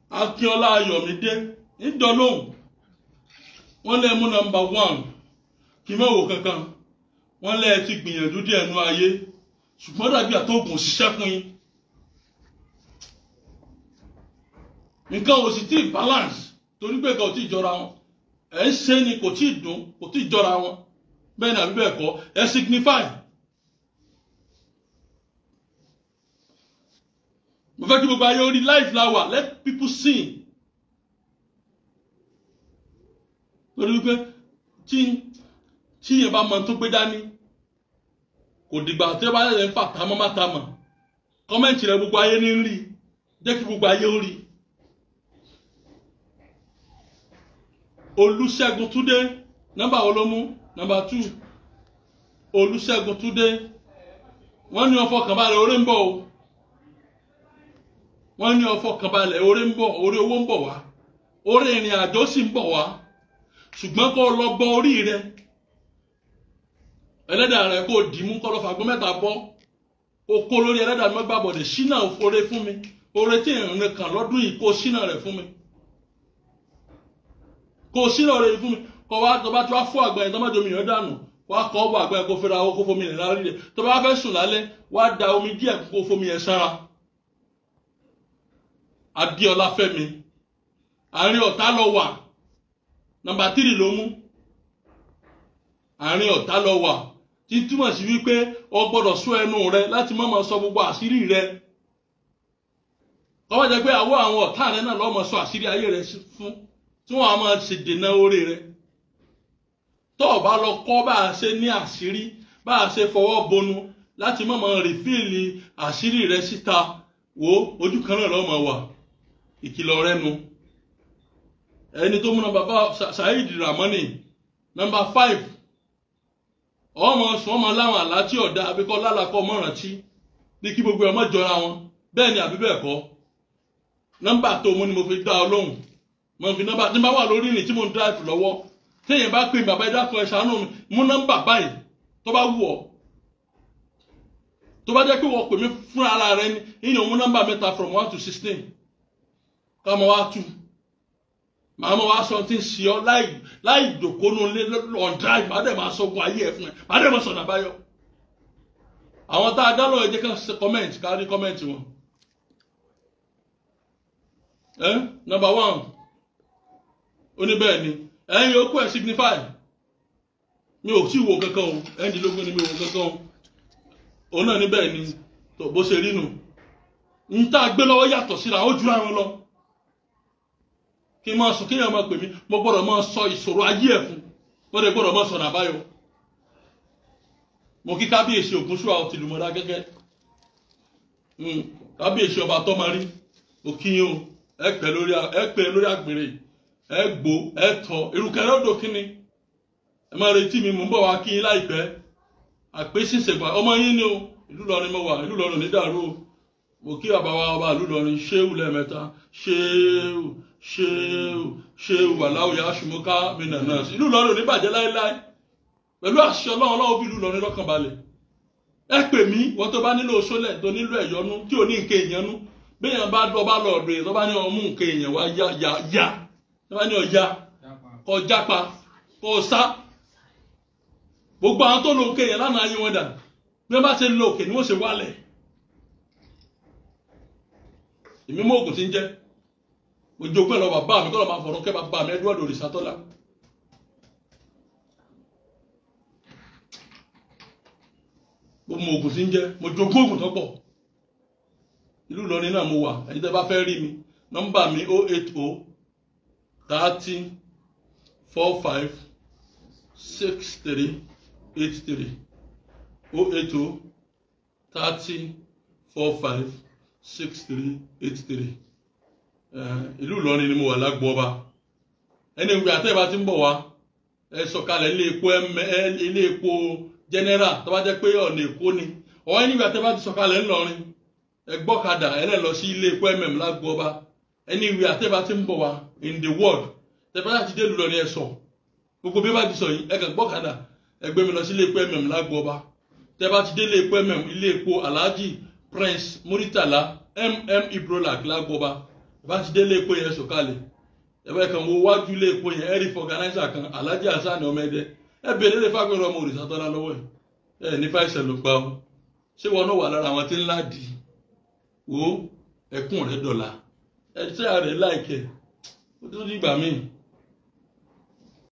akínọlá ayọ̀mídé ńdọ́lóhùn wọ́n lé mú nọ́mbà one kí n má wò kankan wọ́n lé ti gbìyànjú díẹ̀ nú ayé ṣùgbọ́n dàbí àtọ́gùn òṣìṣẹ́ fún yín nǹkan ò sì tí ì balance torí pé kò tí ì jọra wọn ẹ̀ ń ṣe ni kò tí ì dùn kò tí ì jọra wọn bẹ́ẹ̀ ni àbí bẹ́ẹ̀ kọ́ ẹ̀ signify. mo fẹ́ kí gbogbo ayé orí life la wà let people sing torí wípé tí tí yẹn bá mọ tó gbé dání kò dìgbà tí ó bá yẹ ń fà tamọ́ má tamọ́ kọ́mẹ́ǹtì rẹ gbogbo ayé ní rí jẹ́ kí gbogbo ayé ó rí Olúṣẹ́gun Túndé nọ́mbà wo ló mú nọ́mbà two Olúṣẹ́gun Túndé wọ́n ní ọfọ kànbalẹ̀ orí ń bọ̀ o wọ́n ní ọfọ kànbalẹ̀ orí ń bọ̀ orí owó ń bọ̀ wá orí ìrìn àjò sì ń bọ̀ wá ṣùgbọ́n kó lọ gbọ́ orí rẹ ẹlẹ́dàá rẹ kó dìímú kó lọ fàgbọ́n mẹ́ta bọ́ o kó lórí ẹlẹ́dàá mi gbà bọ̀dẹ̀ ṣínà òfòrè fún mi oore tí ìrìn kan lọ́dún yìí kó ṣínà rẹ̀ fún mi kó ṣínà rẹ̀ fún mi kó wá tó bá tó wá fún àgbà yẹn tó má domi yẹn dànù wá kọ́ ọ́ bọ̀ àgbà yẹn kó fẹ́ra owó kó fomi yẹn lárí rẹ̀ tó bá fẹ́ sùn lálẹ́ wá da omi díẹ̀ kó fomi yẹn sára Adéọlá Fẹ́mi àárín ọ̀tá lọ wà nọ́mbà tírì ló mú àárín ọ̀tá lọ wà tí túmọ̀ sí wípé o gbọ́dọ̀ sọ ẹnu rẹ láti má máa sọ gbogbo àṣírí rẹ kọ́wọ́ jẹ́ pé àwọ̀ àwọn ọ̀tá rẹ náà lọ́ọ́ máa sọ àṣírí ayé rẹ fún tí wọ́n á máa ṣe dènà oore rẹ tó o bá lọ kọ́ bá a ṣe ní àṣírí bá a ṣe fọwọ́ bonu láti má máa rìfíìlì àṣírí rẹ síta wo ojú kan náà lọ́ọ́ máa wà ìkìlọ̀ rẹ nu ẹni tó múná bàbá Saheed Ramani nọ́mbà five ọmọ sùn ọmọ láwọn àlá tí ọ̀dà abíkọ́ lálàkọ́ mọ̀rántí ní kí gbogbo ọmọ jọra wọn bẹ́ẹ̀ ni àbí bẹ́ẹ̀ kọ́ nọ́mbà tó mú ni mo fi dá ọ lóhùn mo fi nọ́mbà tí n bá wà lórí ìrìn tí mo ń drive lọ́wọ́ téèyàn bá pè mí bàbá ẹ̀dá kan ẹ̀ ṣàánú mi mú nọ́mbà báyìí tó bá wù ọ́ tó bá jẹ́ pé wọ́n pè mí fún ara rẹ ní ìyẹn mú nọ́mbà mẹ́ta from one to sixteen ká mọ wá two màá mọ wá sọ tí ń ṣe ọ láì láì dòkónú lé on drive màá dẹ̀ máa sọgun ayé ẹ̀ fún ẹ màá dẹ̀ máa sọ̀nà báyọ̀ àwọn tá a dá lọ́wọ́ ẹ jẹ́ ká ṣe comment ká rí comment wọn. ẹ number one oníbẹ̀ẹ́ ni ẹ̀yin yòókù ẹ̀ signify mi ò tí wo kankan o ẹ̀ẹ́dínlógún ni mi ò wo kankan o òun náà níbẹ̀ ni tó bó ṣe rí nù ń tá a gbé lọ́wọ́ yàtọ̀ síra ó jura wọn lọ kí n máa sọ kéèyàn máa pè mí mo gbọ́dọ̀ máa sọ ìṣòro ayé ẹ̀ fún wọ́n lè gbọ́dọ̀ máa sọ̀nà àbáyọ mo kí kábíyèsí ògúnṣúà ọtí lùmọ̀dá gẹ́gẹ́ kábíyèsí ọba tọ́marí mo kí yín o ẹ pẹ́ lórí ẹ pẹ́ lórí àgbèrè ẹ gbó ẹ tọ́ irúkẹ́ lọ́dọ̀ kínni ẹ máa retí mi mò ń bọ̀ wá kí yín láìpẹ́ àpèsíṣègbà ọmọ yín ni o ìlú lọrin mo wà ìlú lọrin nídàrú o mo kí bàbá wa ọba ìlú lọrin ṣéwù lẹ́ẹ̀mẹ́ta ṣéwù ṣéwù ṣéwù wàláwù yà ṣùmọ́ká mi nàná ìlú lọrin ò ní bàjẹ́ láéláé pẹ̀lú àṣẹ ọlọ́run ọlọ́run fi ìlú lọrin lọ́kàn balẹ̀ ẹ pè mí wọ́n tó bá nílò sólẹ̀ tó nílò ẹ̀yọ́nú tí ò ní nǹkan èèyànú béèyàn bá dọ́ bá lọ ọ̀dọ̀ yẹn tó bá ní ọmú nǹkan èèyàn wá yá yá yá tó bá ní ọ̀yá kọ jápa kọ sá gbogbo àwọn tó lo òkè yẹn lánàá ayé wọn dà bí wọn bá ṣe lo òkè ni wọn ṣe wálẹ̀ èmi mú òògùn tí ń jẹ mo jogún ẹ lọ bàbá mi kọ́ lọ́ máa fọ̀rọ̀ kẹ́ bàbá mi Edward Òrìṣàtọ́lá mo mọ òògùn tí ń jẹ mo jogún òògùn tó pọ̀ ìlú Ìlọrin náà mo wà ẹni tẹ́ bá fẹ́ rí mi nọ́mbà mi o eight o thirty four five six three eight three o eight o thirty four five six three eight three ìlú Ìlọrin ni mo wà lágbo ọba ẹni ìwé àtẹ́bà ti ń bọ̀ wá ẹ sọ̀kalẹ̀ ilé epo ilé epo general tó bá jẹ́ pé ọ̀nà èkó ni ọ̀hún ẹni ìwé àtẹ́bà ti sọ̀kalẹ̀ ńlọrin ẹ gbọ́kadà ẹ lẹ́ lọ sí ilé epo mm lágbo ọba ẹni ìwé àtẹ́bà ti ń bọ̀ wá in the world tẹ́fẹ́ láti dé Ìlọrin ẹ sọ gbogbo bí bá ti sọ yìí ẹ kàn gbọ́kadà ẹ gbé mi lọ sí ilé epo mm lágbo ọba tẹ́ bá ti dé ilé epo mm ilé epo alhaji prince muritala mm ibrolak lágbo ọba bá ti dé ilé epo yẹn sọ̀kalẹ̀ ẹ̀bẹ̀ kan wo wájú ilé epo yẹn ẹ̀rí fọ̀gánáìsà kan Alhaji Hasan ọmọdé ẹ bèrè lè fagbẹ́rọ ọmọ òrìṣà tọ́lá lọ́wọ́ ẹ̀ ẹ̀ ní fáìsẹ̀ ló pa ọ́ ṣé wọn náà wà lára àwọn tí ń láàdì wo ẹkún rẹ dọ̀la ẹ̀ tí a rẹ̀ láìkẹ̀ ó tó dìgbà míì.